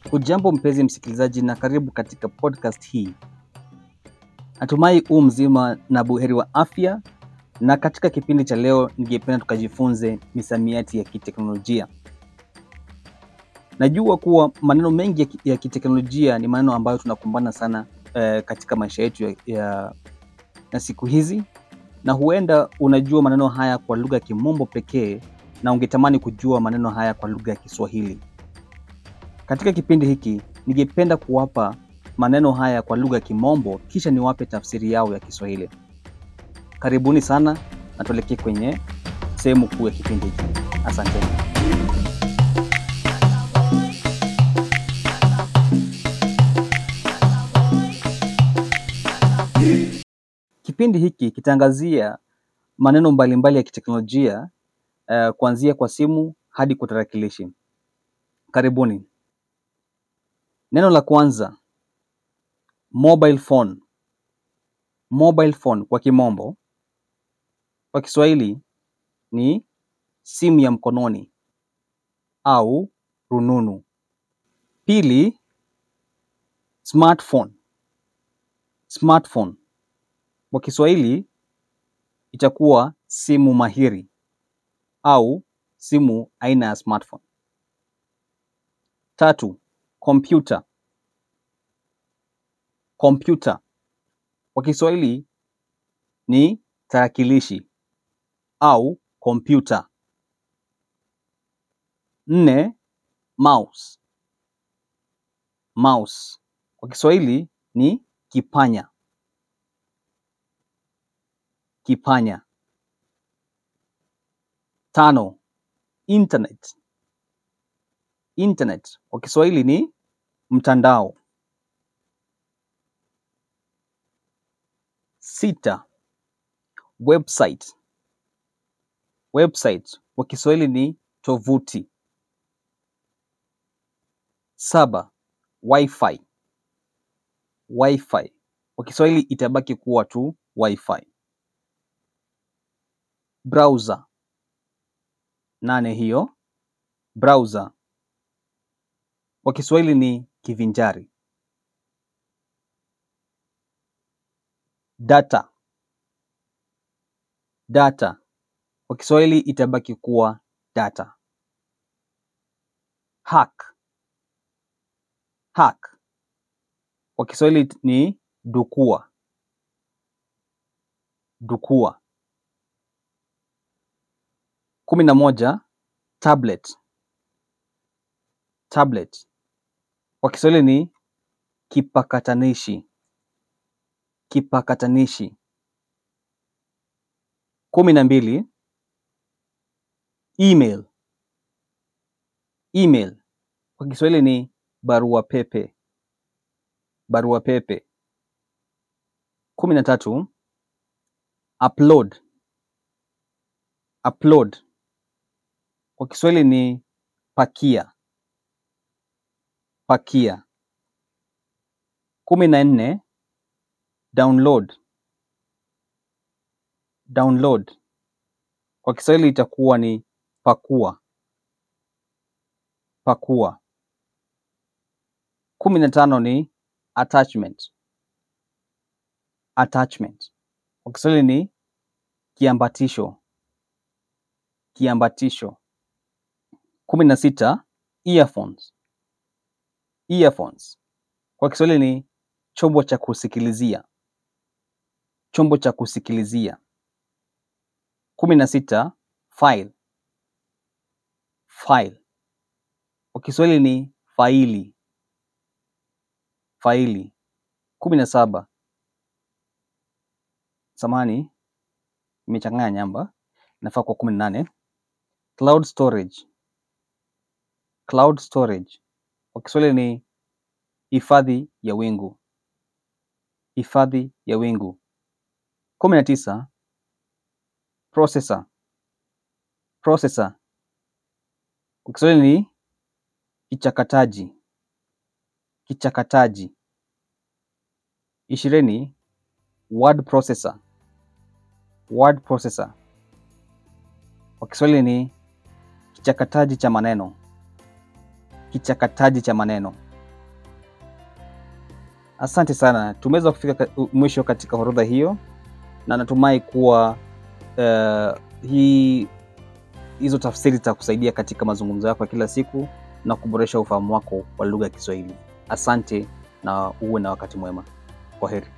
Hujambo mpenzi msikilizaji, na karibu katika podcast hii. Natumai u mzima na buheri wa afya, na katika kipindi cha leo ningependa tukajifunze misamiati ya kiteknolojia. Najua kuwa maneno mengi ya ki- ya kiteknolojia ni maneno ambayo tunakumbana sana eh, katika maisha yetu ya, ya, ya siku hizi, na huenda unajua maneno haya kwa lugha ya kimombo pekee na ungetamani kujua maneno haya kwa lugha ya Kiswahili. Katika kipindi hiki ningependa kuwapa maneno haya kwa lugha ya Kimombo kisha niwape tafsiri yao ya Kiswahili. Karibuni sana na tuelekee kwenye sehemu kuu ya kipindi hiki. Asanteni. Kipindi hiki kitaangazia maneno mbalimbali ya kiteknolojia uh, kuanzia kwa simu hadi kwa tarakilishi. Karibuni. Neno la kwanza mobile phone. Mobile phone kwa kimombo, kwa Kiswahili ni simu ya mkononi au rununu. Pili, smartphone. Smartphone kwa Kiswahili itakuwa simu mahiri au simu aina ya smartphone. Tatu, kompyuta. Kompyuta kwa Kiswahili ni tarakilishi au kompyuta. Nne, mouse. Mouse kwa Kiswahili ni kipanya. Kipanya. Tano, internet. Internet kwa Kiswahili ni mtandao. Sita, website. Website kwa Kiswahili ni tovuti. Saba, wifi. Wifi kwa Kiswahili itabaki kuwa tu wifi. Browser. Nane hiyo. Browser kwa Kiswahili ni kivinjari. Data. Data kwa Kiswahili itabaki kuwa data. Hack. Hack kwa Kiswahili ni dukua. Dukua. kumi na moja tablet. Tablet kwa Kiswahili ni kipakatanishi. Kipakatanishi. kumi na mbili email. Email kwa Kiswahili ni barua pepe. Barua pepe. kumi na tatu upload. Upload kwa Kiswahili ni pakia. Pakia. kumi na nne download. Download kwa Kiswahili itakuwa ni pakua. Pakua. kumi na tano ni attachment. Attachment kwa Kiswahili ni kiambatisho. Kiambatisho. kumi na sita earphones. Earphones kwa Kiswahili ni chombo cha kusikilizia. Chombo cha kusikilizia. kumi na sita file. File kwa Kiswahili ni faili. Faili. kumi na saba samahani, imechanganya namba, inafaa kuwa kumi na nane cloud storage. Cloud storage kwa Kiswahili ni hifadhi ya wingu. Hifadhi ya wingu. kumi na tisa processor. Processor kwa Kiswahili ni kichakataji. Kichakataji. ishirini word processor. Word processor kwa Kiswahili ni kichakataji cha maneno. Kichakataji cha maneno. Asante sana, tumeweza kufika mwisho katika orodha hiyo, na natumai kuwa uh, hii hizo tafsiri zitakusaidia katika mazungumzo yako ya kila siku na kuboresha ufahamu wako wa lugha ya Kiswahili. Asante na uwe na wakati mwema. Kwa heri.